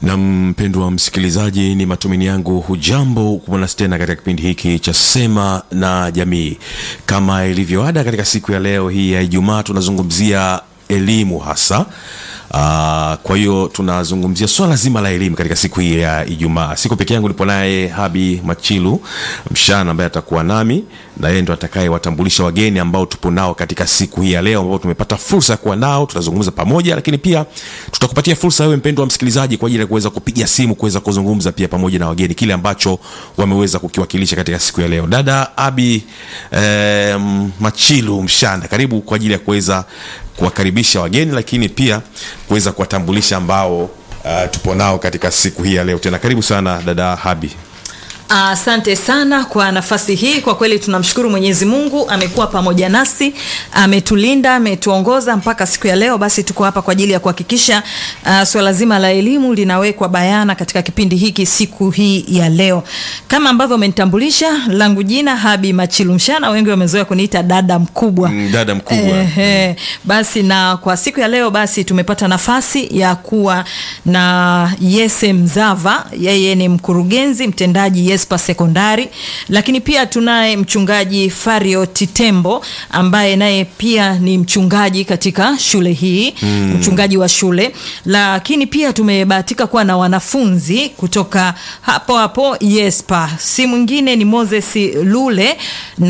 na mpendwa msikilizaji ni matumaini yangu hujambo kumwona tena katika kipindi hiki cha sema na jamii kama ilivyoada katika siku ya leo hii ya ijumaa tunazungumzia elimu hasa Uh, kwa hiyo tunazungumzia swala zima la elimu katika siku hii ya Ijumaa. Siku peke yangu nipo naye Habi Machilu Mshana ambaye atakuwa nami na yeye ndo atakayewatambulisha wageni ambao tupo nao katika siku hii ya leo, ambao tumepata fursa ya kuwa nao, tutazungumza pamoja, lakini pia tutakupatia fursa wewe mpendwa msikilizaji kwa ajili ya kuweza kupiga simu kuweza kuzungumza pia pamoja na wageni kile ambacho wameweza kukiwakilisha katika siku ya leo. Dada Abi eh, Machilu Mshana, karibu kwa ajili ya kuweza kuwakaribisha wageni lakini pia kuweza kuwatambulisha ambao uh, tupo nao katika siku hii ya leo tena karibu sana dada habi Asante uh, sana kwa nafasi hii. Kwa kweli tunamshukuru Mwenyezi Mungu, amekuwa pamoja nasi, ametulinda, ametuongoza mpaka siku ya leo. Basi tuko hapa kwa ajili ya kuhakikisha uh, swala zima la elimu linawekwa bayana katika kipindi hiki siku hii ya leo. Kama ambavyo umenitambulisha, langu jina Habi Machilu Mshana, wengi wamezoea kuniita dada mkubwa. Mm, dada mkubwa. Eh, eh, basi na kwa siku ya leo basi tumepata nafasi ya kuwa na Yese Mzava, yeye ni mkurugenzi mtendaji Yespa Sekondari, lakini pia tunaye mchungaji Fario Titembo ambaye naye pia ni mchungaji katika shule hii mm. mchungaji wa shule, lakini pia tumebahatika kuwa na wanafunzi kutoka hapo hapo Yespa, si mwingine ni Moses Lule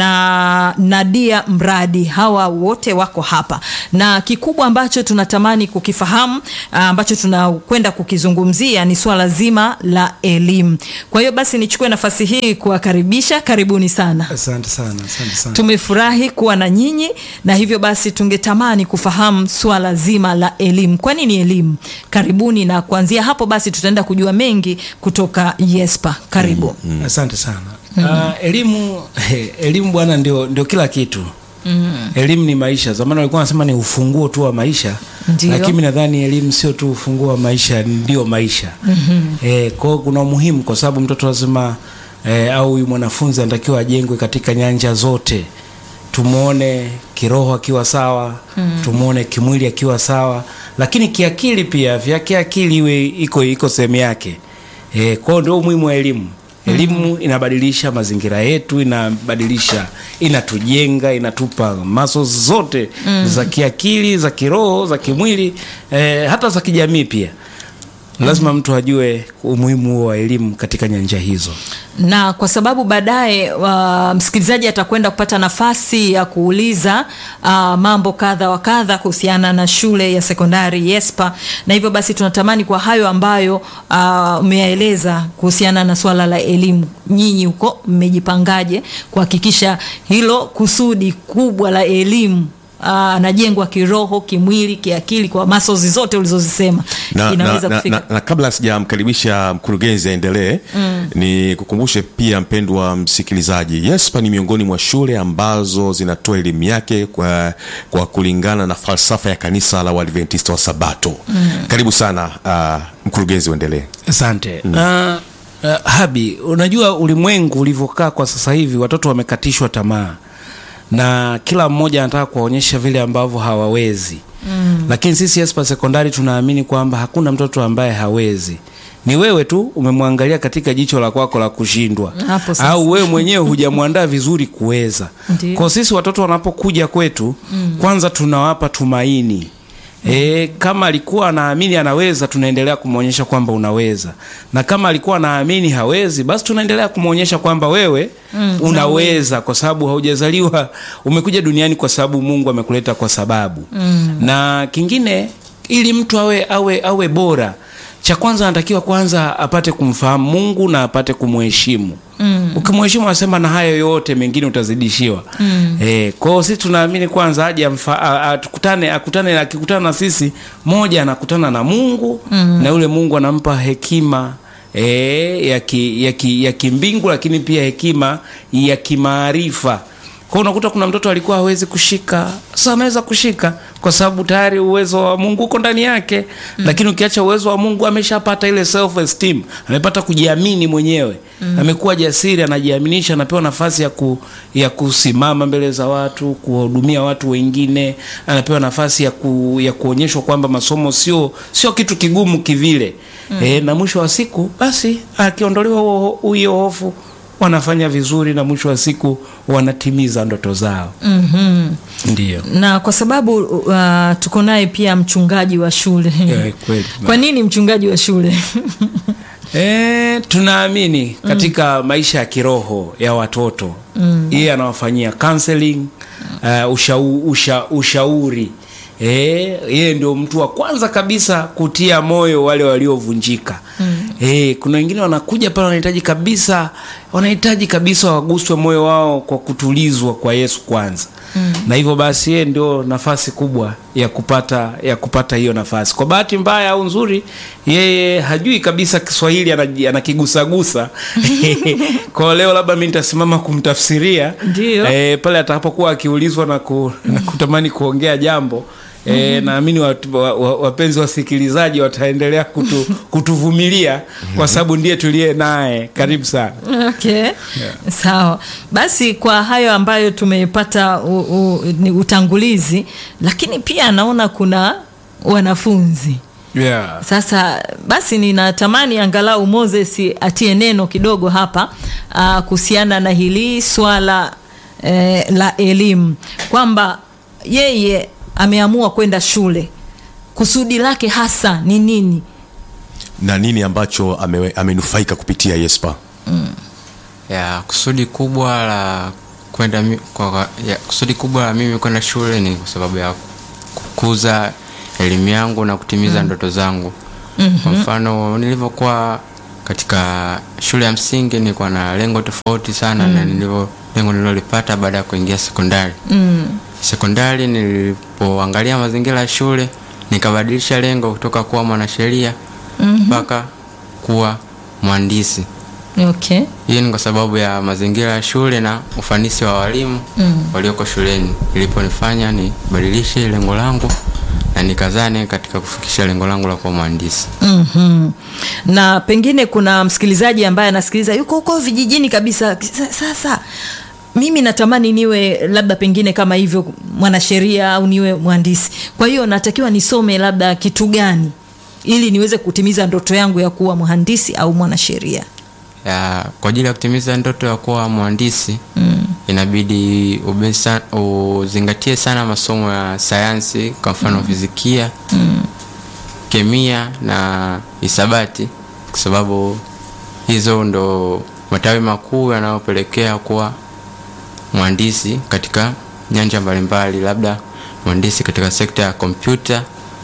na Nadia Mradi. Hawa wote wako hapa, na kikubwa ambacho tunatamani kukifahamu ambacho tunakwenda kukizungumzia ni swala zima la elimu. Kwa hiyo basi nichukue nafasi hii kuwakaribisha, karibuni sana. Asante sana, asante sana. Tumefurahi kuwa na nyinyi, na hivyo basi tungetamani kufahamu swala zima la elimu. Kwa nini elimu? Karibuni, na kuanzia hapo basi tutaenda kujua mengi kutoka Yespa. Karibu. Mm. Asante sana. Mm. Uh, elimu elimu bwana ndio, ndio kila kitu mm. Elimu ni maisha. Zamani walikuwa wanasema ni ufunguo tu wa maisha Ndiyo. lakini nadhani elimu sio tu ufunguo wa maisha, ndio maisha mm-hmm. E, kwao kuna umuhimu kwa sababu mtoto lazima e, au huyu mwanafunzi anatakiwa ajengwe katika nyanja zote, tumwone kiroho akiwa sawa mm. tumwone kimwili akiwa sawa, lakini kiakili pia vya kiakili iwe iko iko sehemu yake e, kwao ndio umuhimu wa elimu. Elimu inabadilisha mazingira yetu, inabadilisha, inatujenga, inatupa maso zote mm. za kiakili, za kiroho, za kimwili eh, hata za kijamii pia. Lazima mtu ajue umuhimu huo wa elimu katika nyanja hizo. na kwa sababu baadaye uh, msikilizaji atakwenda kupata nafasi ya kuuliza uh, mambo kadha wa kadha kuhusiana na shule ya sekondari Yespa, na hivyo basi tunatamani kwa hayo ambayo uh, umeyaeleza kuhusiana na swala la elimu, nyinyi huko mmejipangaje kuhakikisha hilo kusudi kubwa la elimu anajengwa uh, kiroho, kimwili, kiakili kwa masozi zote ulizozisema na, inaweza na, na, kufika na, na kabla sijamkaribisha mkurugenzi aendelee mm. ni kukumbushe pia mpendwa msikilizaji yespa ni miongoni mwa shule ambazo zinatoa elimu yake kwa, kwa kulingana na falsafa ya kanisa la uadventista wa sabato mm. karibu sana uh, mkurugenzi uendelee Asante. Mm. Uh, uh, Habi, unajua ulimwengu ulivyokaa kwa sasa hivi, watoto wamekatishwa tamaa na kila mmoja anataka kuwaonyesha vile ambavyo hawawezi mm. Lakini sisi Espa Sekondari tunaamini kwamba hakuna mtoto ambaye hawezi ni wewe tu umemwangalia katika jicho la kwako la kushindwa, Hapo sasa. au wewe mwenyewe hujamwandaa vizuri kuweza. Ndiyo. Kwa sisi watoto wanapokuja kwetu mm. kwanza tunawapa tumaini E, kama alikuwa anaamini anaweza, tunaendelea kumwonyesha kwamba unaweza, na kama alikuwa anaamini hawezi, basi tunaendelea kumwonyesha kwamba wewe mm, unaweza, kwa sababu haujazaliwa, umekuja duniani kwa sababu Mungu amekuleta kwa sababu mm. Na kingine, ili mtu awe awe awe bora, cha kwanza anatakiwa kwanza apate kumfahamu Mungu na apate kumheshimu mm. Ukimheshimu anasema na hayo yote mengine utazidishiwa mm. E, kwa hiyo sisi tunaamini kwanza aje amfa- a- a- tukutane akutane akikutana na sisi, moja anakutana na Mungu mm. na yule Mungu anampa hekima e, ya, ki, ya, ki, ya kimbingu lakini pia hekima ya kimaarifa Kwa hiyo unakuta kuna mtoto alikuwa hawezi kushika, sasa ameweza kushika kwa sababu tayari uwezo wa Mungu uko ndani yake. Lakini ukiacha uwezo wa Mungu, ameshapata ile self esteem, amepata kujiamini mwenyewe, amekuwa jasiri, anajiaminisha, anapewa nafasi ya, ku, ya kusimama mbele za watu, kuwahudumia watu wengine, anapewa nafasi ya, ku, ya kuonyeshwa kwamba masomo sio sio kitu kigumu kivile. E, na mwisho wa siku basi akiondolewa huo- hiyo hofu wanafanya vizuri na mwisho wa siku wanatimiza ndoto zao. Mhm. Ndio. na kwa sababu uh, tuko naye pia mchungaji wa shule Eh, kweli. kwa nini mchungaji wa shule E, tunaamini katika maisha ya kiroho ya watoto yeye anawafanyia counseling uh, ushau, usha, ushauri e, yeye ndio mtu wa kwanza kabisa kutia moyo wale waliovunjika e, kuna wengine wanakuja pale wanahitaji kabisa wanahitaji kabisa waguswe moyo wao kwa kutulizwa kwa Yesu kwanza na hivyo basi yeye ndio nafasi kubwa ya kupata ya kupata hiyo nafasi. Kwa bahati mbaya au nzuri, yeye hajui kabisa Kiswahili, anaji- anakigusagusa kwa hiyo leo labda mimi nitasimama kumtafsiria Ndio. eh, pale atakapokuwa akiulizwa na, ku, na kutamani kuongea jambo E, naamini watu- wa- wa- wapenzi wasikilizaji wataendelea kutu, kutuvumilia kwa sababu ndiye tuliye naye. Karibu sana. okay. sawa basi kwa hayo ambayo tumepata u, u, ni utangulizi lakini pia naona kuna wanafunzi Yeah. sasa basi ninatamani angalau moses atie neno kidogo hapa uh, kuhusiana na hili swala eh, la elimu kwamba yeye ameamua kwenda shule kusudi lake hasa ni nini na nini ambacho ame, amenufaika kupitia Yespa ya kusudi kubwa la kwenda mi- kwa, ya, kusudi kubwa la mimi kwenda shule ni kwa sababu ya kukuza elimu yangu na kutimiza ndoto zangu kwa mfano nilivyokuwa katika shule ya msingi nilikuwa na lengo tofauti sana na nilivyo lengo nililolipata baada ya kuingia sekondari sekondari nilipoangalia mazingira ya shule nikabadilisha lengo kutoka kuwa mwanasheria mpaka kuwa mhandisi okay hii ni kwa sababu ya mazingira ya shule na ufanisi wa walimu mm. walioko shuleni iliponifanya nibadilishe lengo langu na nikazane katika kufikisha lengo langu la kuwa mhandisi mm-hmm. na pengine kuna msikilizaji ambaye anasikiliza yuko huko vijijini kabisa Sa- sasa mimi natamani niwe labda pengine kama hivyo mwanasheria au niwe mhandisi kwa hiyo natakiwa nisome labda kitu gani ili niweze kutimiza ndoto yangu ya kuwa mhandisi au mwanasheria ya kwa ajili ya kutimiza ndoto ya kuwa mhandisi mm. inabidi ube sa, uzingatie sana masomo ya sayansi kwa mfano mm. fizikia mm. kemia na hisabati kwa sababu hizo ndo matawi makuu yanayopelekea kuwa mhandisi katika nyanja mbalimbali labda mhandisi katika sekta ya kompyuta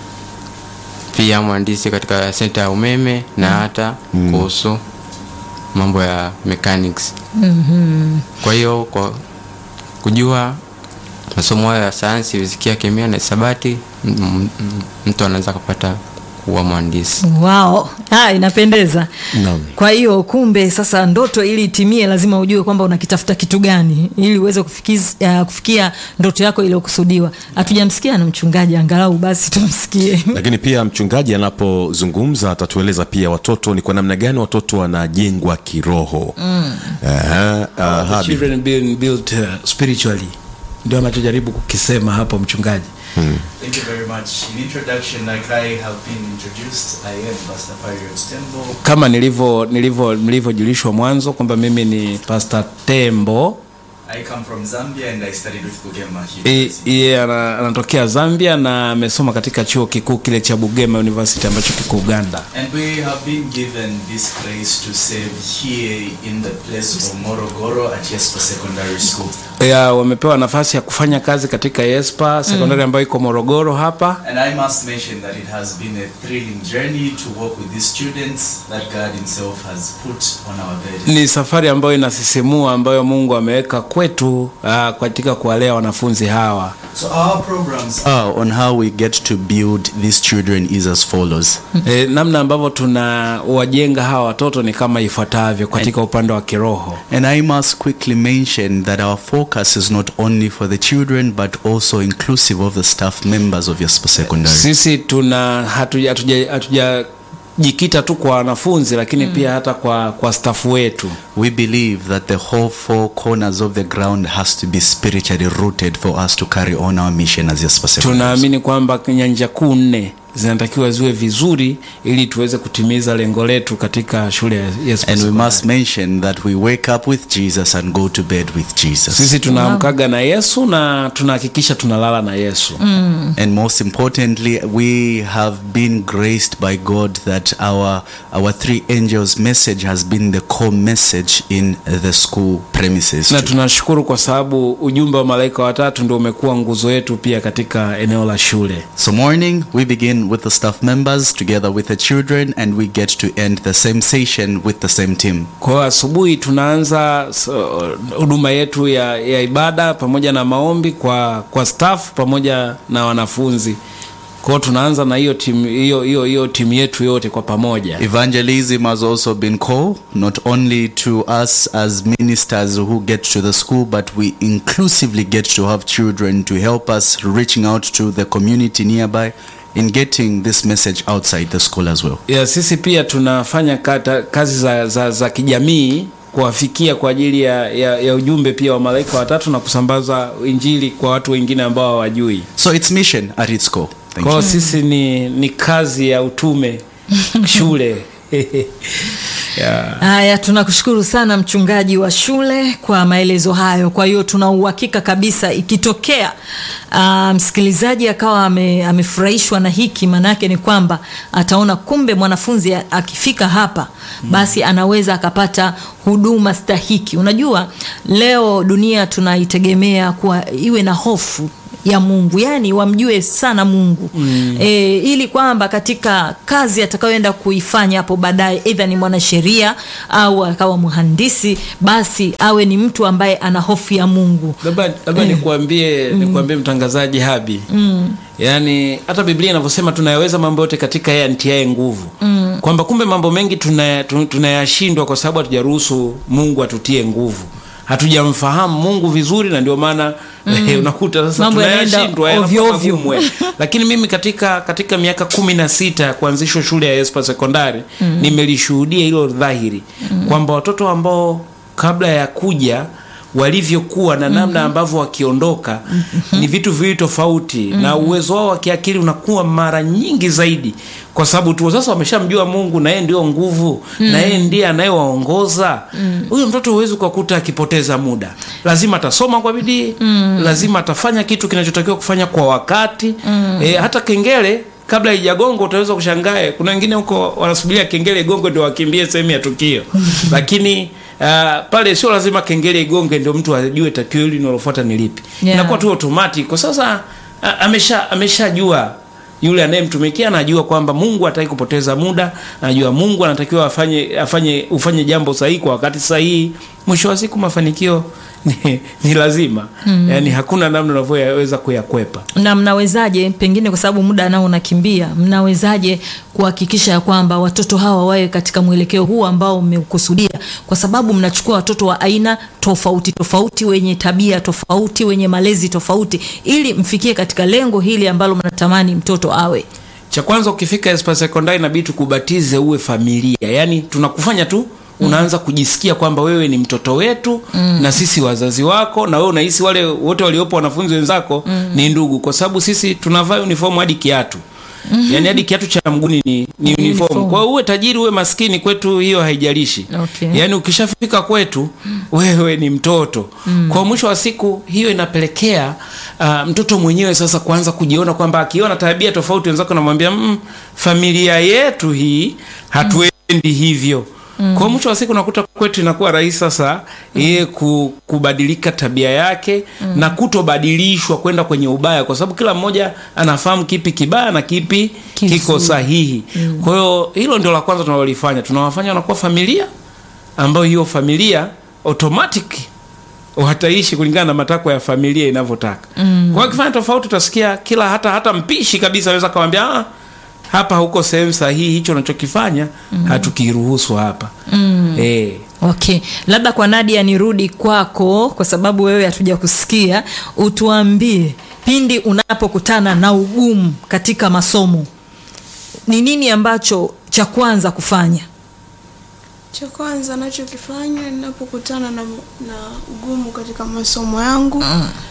pia mhandisi katika sekta ya umeme na hata kuhusu mambo ya mechanics mm-hmm. kwa hiyo kwa kujua masomo hayo ya sayansi fizikia kemia na hisabati m- m- m- mtu anaweza kupata kuwa mhandisi wao ah, inapendeza Naam. kwa hiyo kumbe sasa ndoto ili itimie lazima ujue kwamba unakitafuta kitu gani ili uweze kufikiz- uh, kufikia ndoto yako iliyokusudiwa hatujamsikia na mchungaji angalau basi tumsikie lakini pia mchungaji anapozungumza atatueleza pia watoto ni kwa namna gani watoto wanajengwa kiroho mm. uh, The uh, children being built uh, spiritually ndio anachojaribu kukisema hapo mchungaji Thank you very much. In introduction, like I have been introduced, I am Pastor Fario Stembo. kama nilivyo nilivyo mlivyojulishwa mwanzo kwamba mimi ni Pastor Tembo I come from Zambia and I studied with Bugema I- University. yeye ana- anatokea Zambia na amesoma katika chuo kikuu kile cha Bugema University ambacho kiko Uganda. And we have been given this grace to serve here in the place of Morogoro at Yespa Secondary School. Ya, wamepewa nafasi ya kufanya kazi katika Yespa sekondari ambayo iko Morogoro hapa. And I must mention that it has been a thrilling journey to work with these students that God Himself has put on our bed. Ni safari ambayo inasisimua ambayo Mungu ameweka kwetu uh, katika kuwalea wanafunzi hawa. So our programs Uh, on how we get to build these children is as follows. E, namna ambavyo tunawajenga hawa watoto ni kama ifuatavyo katika upande wa kiroho. And I must quickly mention that our focus focus is not only for the children but also inclusive of the staff members of Yespa Secondary. sisi tuna hatuja- hatuja- hatujajikita tu kwa wanafunzi lakini pia hata kwa kwa stafu wetu We believe that the whole four corners of the ground has to be spiritually rooted for us to carry on our mission as Yespa Secondary. tunaamini kwamba nyanja kuu nne zinatakiwa ziwe vizuri ili tuweze kutimiza lengo letu katika shule ya Yesu And we Sekondari. must mention that we wake up with Jesus and go to bed with Jesus. sisi tunaamkaga na yesu na tunahakikisha tunalala na yesu And most importantly, we have been graced by God that our our three angels message has been the core message in the school premises. na too. tunashukuru kwa sababu ujumbe wa malaika watatu ndio umekuwa nguzo yetu pia katika eneo la shule So morning we begin with the staff members together with the children and we get to end the same session with the same team. kwa hiyo asubuhi tunaanza so, huduma yetu ya, ya ibada pamoja na maombi kwa kwa staff pamoja na wanafunzi kwa hiyo tunaanza na hiyo timu hiyo hiyo hiyo timu yetu yote kwa pamoja Evangelism has also been called not only to us as ministers who get to the school, but we inclusively get to have children to help us reaching out to the community nearby in getting this message outside the school as well. ya sisi pia tunafanya kata, kazi za, za, za kijamii kuwafikia kwa ajili ya, ya, ya ujumbe pia wa malaika watatu na kusambaza injili kwa watu wengine ambao hawajui So it's mission at its core. Thank kwao you. sisi ni, ni kazi ya utume shule yeah. Haya, tunakushukuru sana mchungaji wa shule kwa maelezo hayo. Kwa hiyo tuna uhakika kabisa ikitokea uh, msikilizaji akawa ame, amefurahishwa na hiki, maanake ni kwamba ataona kumbe mwanafunzi a- akifika hapa basi anaweza akapata huduma stahiki. Unajua leo dunia tunaitegemea kuwa iwe na hofu ya Mungu, yani wamjue sana Mungu mm. E, ili kwamba katika kazi atakayoenda kuifanya hapo baadaye, aidha ni mwanasheria au akawa mhandisi, basi awe ni mtu ambaye ana hofu ya Mungu. labda labda nikuambie nikuambie mtangazaji habi mm. yaani hata biblia inavyosema tunayaweza mambo yote katika yeye antiaye nguvu mm. kwamba kumbe mambo mengi tunaya- tu- tunayashindwa kwa sababu hatujaruhusu mungu atutie nguvu hatujamfahamu mungu vizuri na ndio maana mm. unakuta sasa Mambo yanaenda tunayashindwa ovyo yanakuwa ovyo. magumu, eh. lakini mimi katika katika miaka kumi na sita ya kuanzishwa shule ya espa sekondari mm. nimelishuhudia hilo dhahiri mm. kwamba watoto ambao kabla ya kuja walivyokuwa na namna ambavyo wakiondoka ni vitu viwili tofauti na uwezo wao wa kiakili unakuwa mara nyingi zaidi kwa sababu tu sasa wameshamjua mungu na yeye ndio nguvu na yeye ndiye anayewaongoza huyo mtoto huwezi ukakuta akipoteza muda lazima atasoma kwa bidii lazima atafanya kitu kinachotakiwa kufanya kwa wakati e, hata kengele kabla haijagonga utaweza kushangae kuna wengine huko wanasubiria kengele igonge ndio wakimbie sehemu ya tukio lakini uh, pale sio lazima kengele igonge ndio mtu ajue takio hili linalofuata ni lipi Yeah. inakuwa tu automatic kwa sasa a- amesha ameshajua yule anayemtumikia anajua kwamba mungu hataki kupoteza muda anajua mungu anatakiwa afanye afanye ufanye jambo sahihi kwa wakati sahihi mwisho wa siku mafanikio ni, ni lazima mm. yaani hakuna namna unavyoweza kuyakwepa na mnawezaje pengine kwa sababu muda nao unakimbia mnawezaje kuhakikisha ya kwamba watoto hawa wawe katika mwelekeo huu ambao mmeukusudia kwa sababu mnachukua watoto wa aina tofauti tofauti wenye tabia tofauti wenye malezi tofauti ili mfikie katika lengo hili ambalo mnatamani mtoto awe cha kwanza ukifika espa sekondari inabidi tukubatize uwe familia yaani tunakufanya tu unaanza kujisikia kwamba wewe ni mtoto wetu mm. na sisi wazazi wako na wewe unahisi wale wote waliopo wanafunzi wenzako mm. ni ndugu kwa sababu sisi tunavaa uniform hadi kiatu mm-hmm. yaani hadi kiatu cha mguni ni, ni Ni uniform uniform. kwa hiyo uwe tajiri uwe maskini kwetu hiyo haijalishi Okay. yaani ukishafika kwetu wewe ni mtoto mm. kwa mwisho wa siku hiyo inapelekea uh, mtoto mwenyewe sasa kuanza kujiona kwamba akiona tabia tofauti wenzako namwambia mm, familia yetu hii hatuendi hivyo mm. kwa mwisho wa siku nakuta kwetu inakuwa rahisi sasa yeye ku, kubadilika tabia yake mm. na kutobadilishwa kwenda kwenye ubaya kwa sababu kila mmoja anafahamu kipi kibaya na kipi Kizuri. kiko sahihi mm. kwa hiyo hilo ndio la kwanza tunalolifanya tunawafanya wanakuwa familia ambayo hiyo familia automatic wataishi kulingana na matakwa ya familia inavyotaka mm. kwa hiyo akifanya tofauti utasikia kila hata hata mpishi kabisa anaweza kawambia ah, hapa huko sehemu sahihi hicho unachokifanya mm. hatukiruhusu hapa mm. eh, Okay, labda kwa Nadia nirudi kwako kwa sababu wewe hatuja kusikia. Utuambie pindi unapokutana na ugumu katika masomo, ni nini ambacho cha kwanza kufanya? Cha kwanza nachokifanya ninapokutana na, na ugumu katika masomo yangu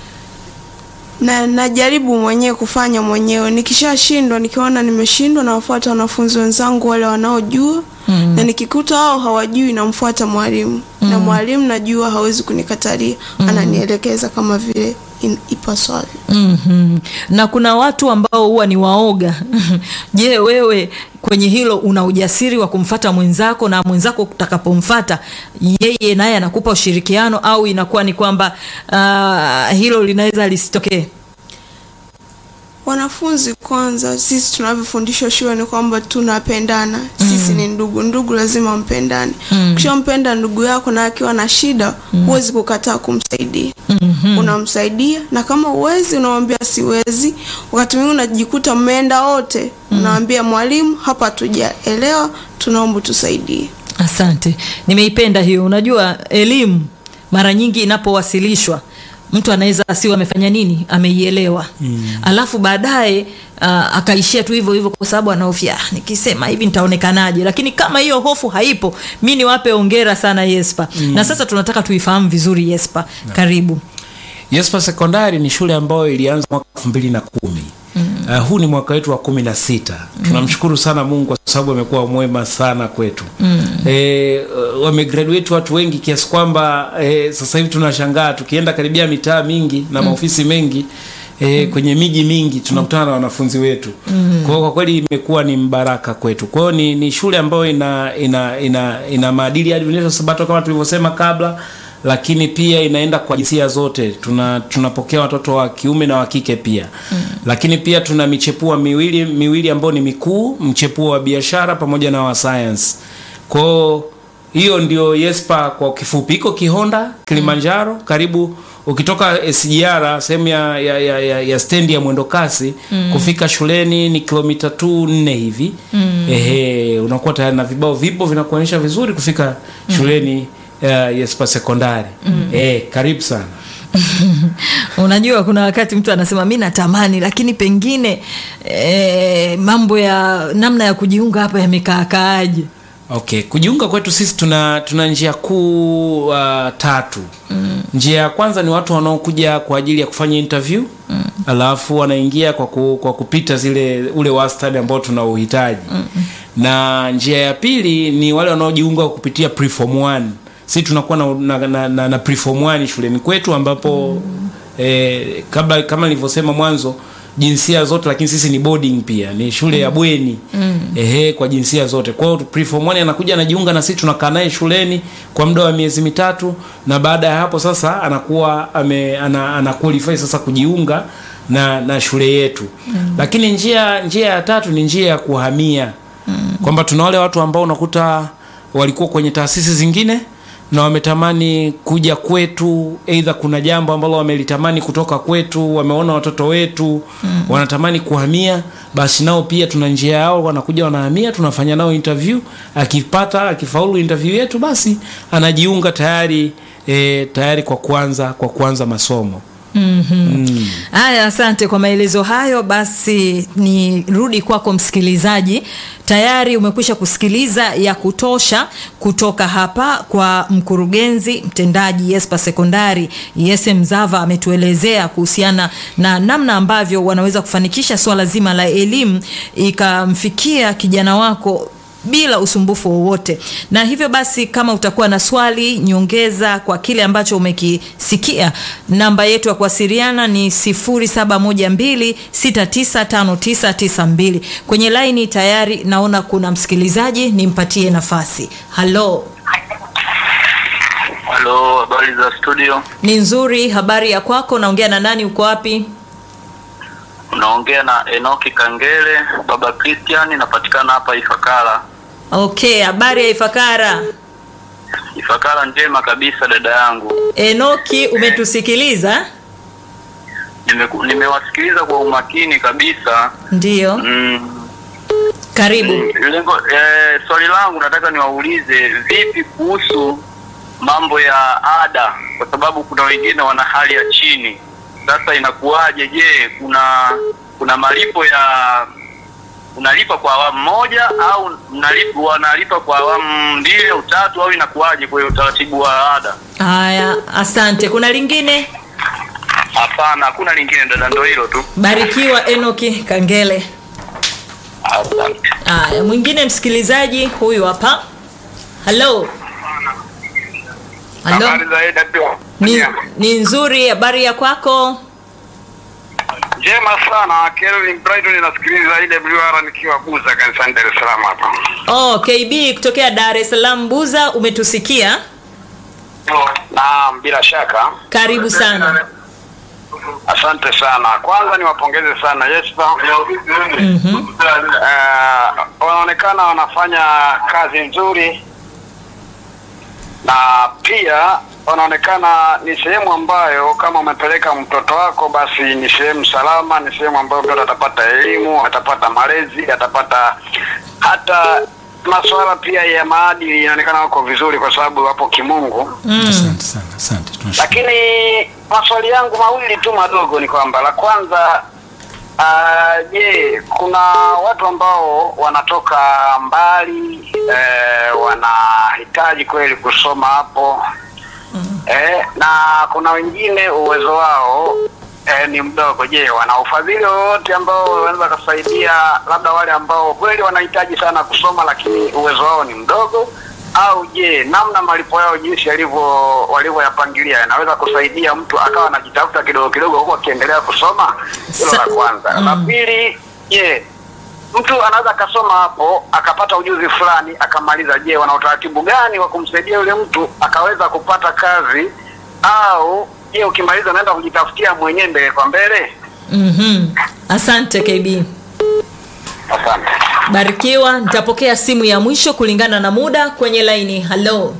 na najaribu mwenyewe kufanya mwenyewe. Nikishashindwa, nikiona nimeshindwa, nawafuata wanafunzi wenzangu wale wanaojua mm. na nikikuta wao hawajui, namfuata mwalimu mm. na mwalimu najua hawezi kunikatalia mm. ananielekeza kama vile in- ipaswavyo. mm Na kuna watu ambao huwa ni waoga. Je, wewe kwenye hilo una ujasiri wa kumfata mwenzako na mwenzako utakapomfata yeye naye anakupa ushirikiano au inakuwa ni kwamba uh, hilo linaweza lisitokee? Wanafunzi kwanza, sisi tunavyofundishwa shule ni kwamba tunapendana. Sisi ni ndugu, ndugu lazima mpendane. Ukishampenda ndugu yako na akiwa na shida, huwezi kukataa kumsaidia. Unamsaidia, na kama uwezi, unamwambia siwezi. Wakati mwingine unajikuta mmeenda wote, unawambia mwalimu, hapa hatujaelewa, tunaomba tusaidie. Asante, nimeipenda hiyo. Unajua, elimu mara nyingi inapowasilishwa mtu anaweza asiwe amefanya nini, ameielewa mm. alafu baadaye uh, akaishia tu hivyo hivyo, kwa sababu anahofia "Ah, nikisema hivi nitaonekanaje. Lakini kama hiyo hofu haipo, mi niwape ongera sana Yespa mm. na sasa tunataka tuifahamu vizuri Yespa, karibu. Yespa Sekondari ni shule ambayo ilianza mwaka elfu mbili na kumi. Uh, huu ni mwaka wetu wa kumi na sita. Tunamshukuru sana Mungu kwa sababu amekuwa mwema sana kwetu. Eh, uh, wamegraduate watu wengi kiasi kwamba eh, sasa hivi tunashangaa tukienda karibia mitaa mingi na maofisi mengi E, kwenye miji mingi tunakutana na wanafunzi wetu kwa hiyo kwa kweli imekuwa ni mbaraka kwetu. Kwa hiyo ni, ni shule ambayo ina ina ina, ina maadili ya Adventista Sabato kama tulivyosema kabla, lakini pia inaenda kwa jinsia zote. Tuna tunapokea watoto wa kiume na wa kike pia lakini pia tuna michepua miwili miwili ambayo ni mikuu, mchepuo wa biashara pamoja na wa science. Kwa hiyo hiyo ndio Yespa kwa kifupi. Iko Kihonda, Kilimanjaro, karibu ukitoka SGR sehemu ya, ya, ya, ya, ya stendi ya mwendokasi kufika shuleni ni kilomita tu nne hivi ehe, unakuwa tayari na vibao vipo vinakuonyesha vizuri kufika shuleni uh, Yespa sekondari eh, karibu sana. Unajua, kuna wakati mtu anasema mi natamani, lakini pengine eh, mambo ya namna ya kujiunga hapa yamekaakaaje? Okay, kujiunga kwetu sisi tuna tuna njia kuu uh, tatu. Njia ya kwanza ni watu wanaokuja kwa ajili ya kufanya interview alafu wanaingia kwa, ku, kwa kupita zile ule wastani ambao tuna uhitaji na njia ya pili ni wale wanaojiunga kwa kupitia preform 1 sisi tunakuwa na, na, na, na, na preform 1 shuleni kwetu ambapo eh, kabla kama nilivyosema mwanzo jinsia zote lakini sisi ni boarding pia ni shule ya bweni ehe kwa jinsia zote kwa hiyo preform 1 anakuja anajiunga na sisi tunakaa naye shuleni kwa muda wa miezi mitatu na baada ya hapo sasa anakuwa ame, ana, ana qualify sasa kujiunga na, na shule yetu lakini njia njia ya tatu ni njia ya kuhamia kwamba tuna wale watu ambao unakuta walikuwa kwenye taasisi zingine na wametamani kuja kwetu, aidha kuna jambo ambalo wamelitamani kutoka kwetu, wameona watoto wetu mm. wanatamani kuhamia, basi nao pia tuna njia yao, wanakuja wanahamia, tunafanya nao interview. Akipata akifaulu interview yetu, basi anajiunga tayari e, tayari kwa kuanza kwa kuanza masomo. Haya, asante kwa maelezo hayo. Basi nirudi kwako msikilizaji, tayari umekwisha kusikiliza ya kutosha kutoka hapa kwa mkurugenzi mtendaji Yespa Sekondari Yese Mzava. Ametuelezea kuhusiana na namna ambavyo wanaweza kufanikisha swala zima la elimu ikamfikia kijana wako bila usumbufu wowote. Na hivyo basi, kama utakuwa na swali nyongeza kwa kile ambacho umekisikia, namba yetu ya kuwasiliana ni 0712695992. Kwenye laini tayari naona kuna msikilizaji, nimpatie nafasi. Halo, Halo, habari za studio? ni nzuri. Habari ya kwako? Naongea na nani? Uko wapi? Unaongea na Enoki Kangele, baba Christian, napatikana hapa Ifakara. Okay, habari ya Ifakara. Ifakara njema kabisa, dada yangu. Enoki, umetusikiliza? Nimeku- Nimewasikiliza kwa umakini kabisa. Ndiyo, Mm, karibu. lengo eh, swali langu nataka niwaulize vipi kuhusu mambo ya ada, kwa sababu kuna wengine wana hali ya chini. Sasa inakuwaje? Je, kuna kuna malipo ya unalipa kwa awamu moja au mnalipa wanalipa kwa awamu mbili au tatu au inakuwaje kwa hiyo utaratibu wa ada? haya asante kuna lingine Hapana, hakuna lingine dada, ndo hilo tu. barikiwa enoki kangele Asante. haya mwingine msikilizaji huyu hapa halo halo Habari za AWR? ni, ni nzuri habari ya kwako Njema sana. Kelvin Brighton nasikiliza IWR nikiwa Buza kanisani Dar es Salaam hapa. oh, kb kutokea dar es salaam buza umetusikia Naam, bila shaka. karibu sana Asante sana. Kwanza niwapongeze sana Yespa. mm-hmm. Eh, wanaonekana wanafanya kazi nzuri na pia wanaonekana ni sehemu ambayo kama umepeleka mtoto wako basi ni sehemu salama, ni sehemu ambayo mtoto atapata elimu, atapata malezi, atapata hata masuala pia ya maadili, inaonekana wako vizuri kwa sababu wapo kimungu. asante sana asante tunashukuru Lakini maswali yangu mawili tu madogo ni kwamba la kwanza ah, je, kuna watu ambao wanatoka mbali eh, wanahitaji kweli kusoma hapo eh, na kuna wengine uwezo wao eh, ni mdogo. Je, wana ufadhili wowote ambao wanaweza kusaidia labda wale ambao kweli wanahitaji sana kusoma lakini uwezo wao ni mdogo au je, namna malipo yao jinsi yalivyo walivyoyapangilia yanaweza kusaidia mtu akawa anajitafuta kidogo kidogo huku akiendelea kusoma? Hilo la Sa- kwanza. La pili, je, mtu anaweza akasoma hapo akapata ujuzi fulani akamaliza. Je, wana utaratibu gani wa kumsaidia yule mtu akaweza kupata kazi, au je, ukimaliza unaenda kujitafutia mwenyewe mbele kwa mbele? Mm-hmm. asante kb Asante. barikiwa nitapokea simu ya mwisho kulingana na muda kwenye laini halo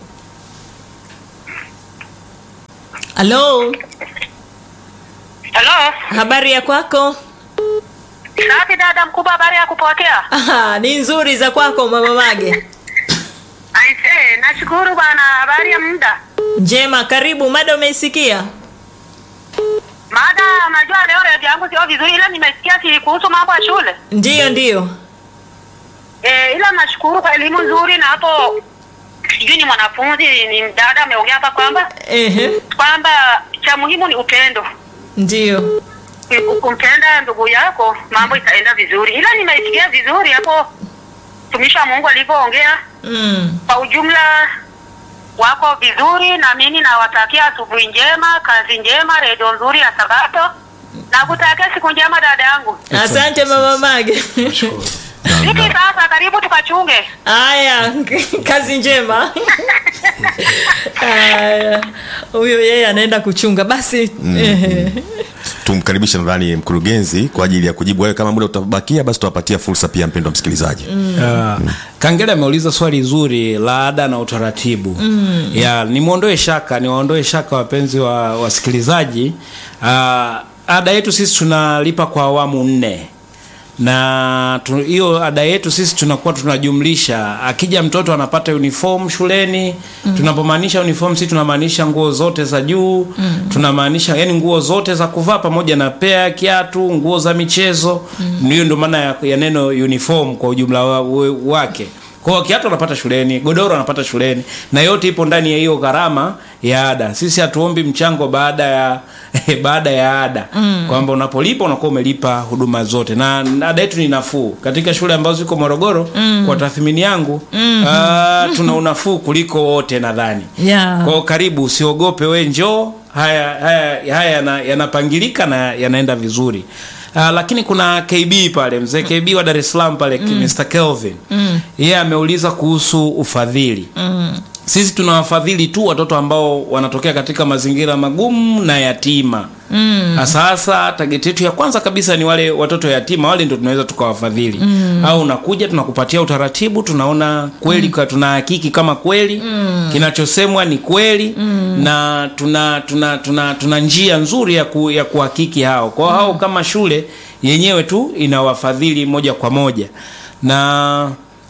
halo Halo, habari ya kwako safi dada mkubwa, habari ya kupokea? Aha, ni nzuri za kwako mama mage Aise, nashukuru bwana, habari ya muda. njema karibu mada umeisikia Mada, unajua leo redio yangu sio vizuri, ila nimesikia si kuhusu mambo ya shule ndiyo ndiyo e, ila nashukuru kwa elimu nzuri, na hapo sijui ni mwanafunzi ni dada ameongea hapa kwamba Ehe, kwamba cha muhimu ni upendo. ndiyo Kumpenda ndugu yako, mambo itaenda vizuri, ila nimeisikia vizuri hapo mtumishi wa Mungu alivyoongea mm. kwa ujumla wako vizuri, na mimi nawatakia asubuhi njema, kazi njema, redio nzuri ya Sabato, na kutakia siku njema dada yangu. asante mama mage Vipi sasa, karibu tukachunge. haya kazi njema haya huyo yeye anaenda kuchunga basi ehe. tumkaribishe nadhani mkurugenzi kwa ajili ya kujibu wewe kama muda utabakia basi tutawapatia fursa pia mpendwa msikilizaji Uh, kangele ameuliza swali zuri la ada na utaratibu mm. ya nimwondoe shaka niwaondoe shaka wapenzi wa wasikilizaji uh, ada yetu sisi tunalipa kwa awamu nne na tu- hiyo ada yetu sisi tunakuwa tunajumlisha akija mtoto anapata uniform shuleni mm. tunapomaanisha uniform sisi tunamaanisha nguo zote za juu mm. tunamaanisha yani nguo zote za kuvaa pamoja na pea kiatu nguo za michezo mm. hiyo ndio maana ya, ya neno uniform kwa ujumla wa, wa, wake kwa kiatu anapata shuleni godoro anapata shuleni na yote ipo ndani ya hiyo gharama ya ada sisi hatuombi mchango baada ya baada ya ada mm. kwamba unapolipa unakuwa umelipa huduma zote na na ada yetu ni nafuu katika shule ambazo ziko morogoro mm. kwa tathmini yangu mm. uh, tuna unafuu kuliko wote nadhani Yeah. kwao karibu usiogope we njoo haya haya haya yana- yanapangilika na yanaenda vizuri Uh, lakini kuna kb pale mzee kb wa dar es salaam pale mm. mr kelvin mm. yeye ameuliza kuhusu ufadhili mm. sisi tunawafadhili tu watoto ambao wanatokea katika mazingira magumu na yatima mm. sasa tageti yetu ya kwanza kabisa ni wale watoto yatima wale ndio tunaweza tukawafadhili mm. au unakuja tunakupatia utaratibu tunaona kweli mm. tunahakiki kama kweli mm. kinachosemwa ni kweli mm. na tuna tuna tuna tuna njia nzuri ya, ku, ya kuhakiki hao kwao mm. hao kama shule yenyewe tu inawafadhili moja kwa moja na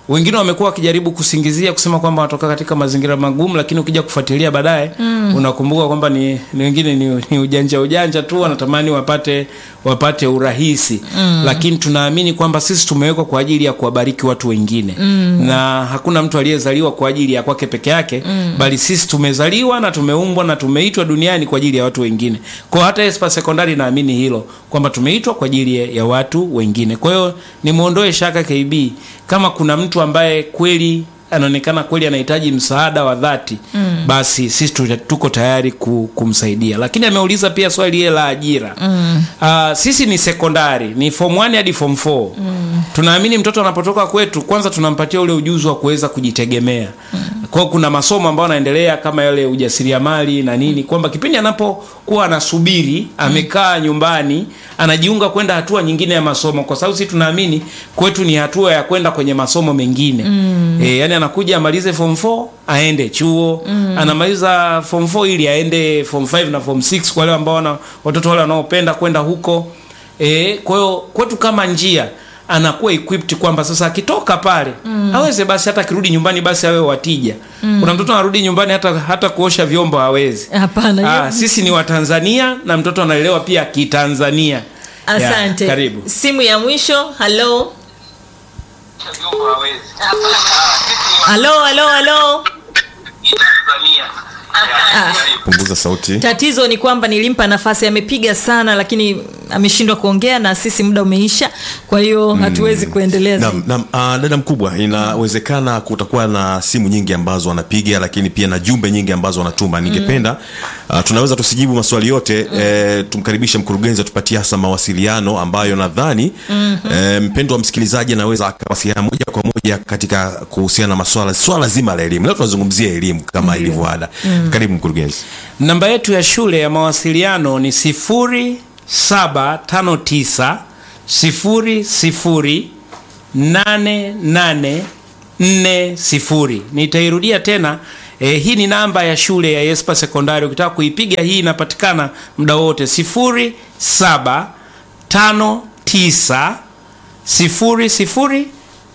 wengine wamekuwa wakijaribu kusingizia kusema kwamba wanatoka katika mazingira magumu, lakini ukija kufuatilia baadaye mm. unakumbuka kwamba ni, ni wengine ni, ni ujanja ujanja tu, wanatamani wapate wapate urahisi mm. lakini tunaamini kwamba sisi tumewekwa kwa ajili ya kuwabariki watu wengine mm. na hakuna mtu aliyezaliwa kwa ajili ya kwake peke yake mm. bali sisi tumezaliwa na tumeumbwa na tumeitwa duniani kwa ajili ya watu wengine. Kwa hata Espa Sekondari naamini hilo kwamba tumeitwa kwa ajili ya, ya watu wengine. Kwa hiyo nimwondoe shaka KB kama kuna mtu ambaye kweli anaonekana kweli anahitaji msaada wa dhati mm. basi sisi tu- tuko tayari ku, kumsaidia lakini ameuliza pia swali ile la ajira mm. uh, sisi ni sekondari ni form 1 hadi form 4 mm. tunaamini mtoto anapotoka kwetu kwanza tunampatia ule ujuzi wa kuweza kujitegemea mm. kwao kuna masomo ambayo anaendelea kama yale ujasiriamali na nini kwamba kipindi anapokuwa anasubiri amekaa nyumbani anajiunga kwenda hatua nyingine ya masomo kwa sababu sisi tunaamini kwetu ni hatua ya kwenda kwenye masomo mengine mm. e, yani anakuja amalize form 4 aende chuo mm. anamaliza form 4 ili aende form 5 na form 6 kwa wale ambao wana watoto wale wanaopenda kwenda huko e, kwa hiyo kwetu kama njia anakuwa equipped kwamba sasa akitoka pale mm. aweze basi hata akirudi nyumbani basi awe watija mm. kuna mtoto anarudi nyumbani hata hata kuosha vyombo hawezi Hapana, Ah, hiyo- sisi ni watanzania na mtoto analelewa pia kitanzania asante ya, karibu simu ya mwisho halo halo halo halo Ah, punguza sauti tatizo ni kwamba nilimpa nafasi amepiga sana lakini ameshindwa kuongea na sisi muda umeisha kwa hiyo hatuwezi kuendelea zaidi. Naam, naam, uh, dada mkubwa inawezekana kutakuwa na simu nyingi ambazo wanapiga lakini pia na jumbe nyingi ambazo wanatuma ningependa uh, tunaweza tusijibu maswali yote mm. eh, tumkaribishe mkurugenzi atupatie hasa mawasiliano ambayo nadhani mm-hmm. eh, mpendo wa msikilizaji anaweza akawasiliana moja kwa moja katika kuhusiana na maswala swala zima la elimu leo tunazungumzia elimu kama ilivyo ada mm. karibu mkurugenzi namba yetu ya shule ya mawasiliano ni 0759 00 8840 nitairudia tena e, hii ni namba ya shule ya Yespa Sekondari ukitaka kuipiga hii inapatikana muda wote 0759 00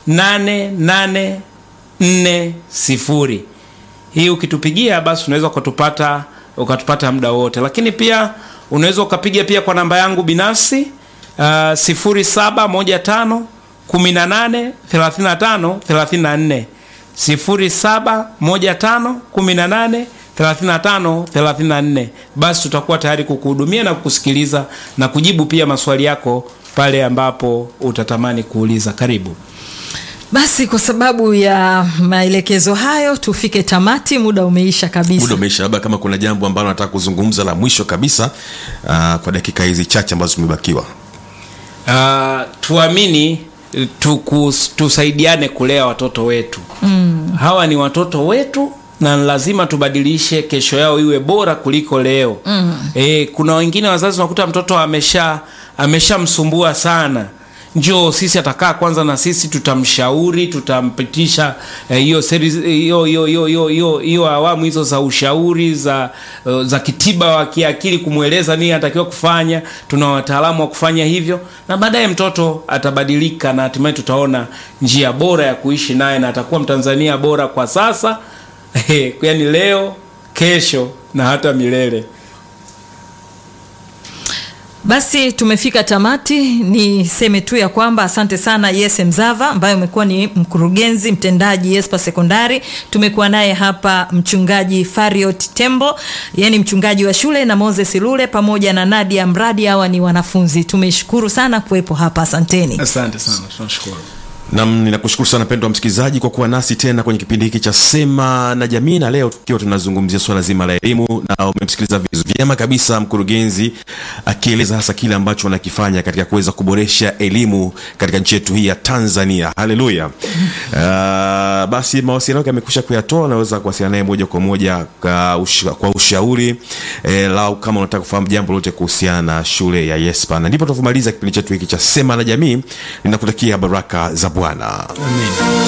8840 hii ukitupigia basi unaweza ukatupata ukatupata muda wote lakini pia unaweza ukapiga pia kwa namba yangu binafsi uh, 0715 18 35 34 0715 18 35 34 basi tutakuwa tayari kukuhudumia na kukusikiliza na kujibu pia maswali yako pale ambapo utatamani kuuliza karibu basi kwa sababu ya maelekezo hayo tufike tamati muda umeisha kabisa muda umeisha labda kama kuna jambo ambalo nataka kuzungumza la mwisho kabisa uh, kwa dakika hizi chache ambazo tumebakiwa uh, tuamini tukus, tusaidiane kulea watoto wetu mm. hawa ni watoto wetu na lazima tubadilishe kesho yao iwe bora kuliko leo mm. e, kuna wengine wazazi unakuta mtoto amesha ameshamsumbua sana njoo sisi atakaa kwanza na sisi tutamshauri tutampitisha eh, hiyo series- hiyo hiyo hiyo hiyo hiyo hiyo awamu hizo za ushauri za uh, za kitiba wa kiakili kumweleza nini anatakiwa kufanya tuna wataalamu wa kufanya hivyo na baadaye mtoto atabadilika na hatimaye tutaona njia bora ya kuishi naye na atakuwa mtanzania bora kwa sasa yaani leo kesho na hata milele basi tumefika tamati niseme tu ya kwamba asante sana yes mzava ambaye umekuwa ni mkurugenzi mtendaji yespa sekondari tumekuwa naye hapa mchungaji fariot tembo yani mchungaji wa shule na moses lule pamoja na nadia mradi hawa ni wanafunzi tumeshukuru sana kuwepo hapa asanteni asante sana tunashukuru nam ninakushukuru sana mpendo wa msikilizaji kwa kuwa nasi tena kwenye kipindi hiki cha sema na jamii na leo tukiwa tunazungumzia swala zima la elimu na umemsikiliza vizu- vyema kabisa mkurugenzi akieleza hasa kile ambacho wanakifanya katika kuweza kuboresha elimu katika nchi yetu hii ya tanzania haleluya uh, basi mawasiliano yake amekusha kuyatoa unaweza kuwasiliana naye moja kwa moja kwa, usha, kwa ushauri eh, lau kama unataka kufahamu jambo lolote kuhusiana na shule ya yespa na ndipo tunapomaliza kipindi chetu hiki cha sema na jamii ninakutakia baraka za bwana amen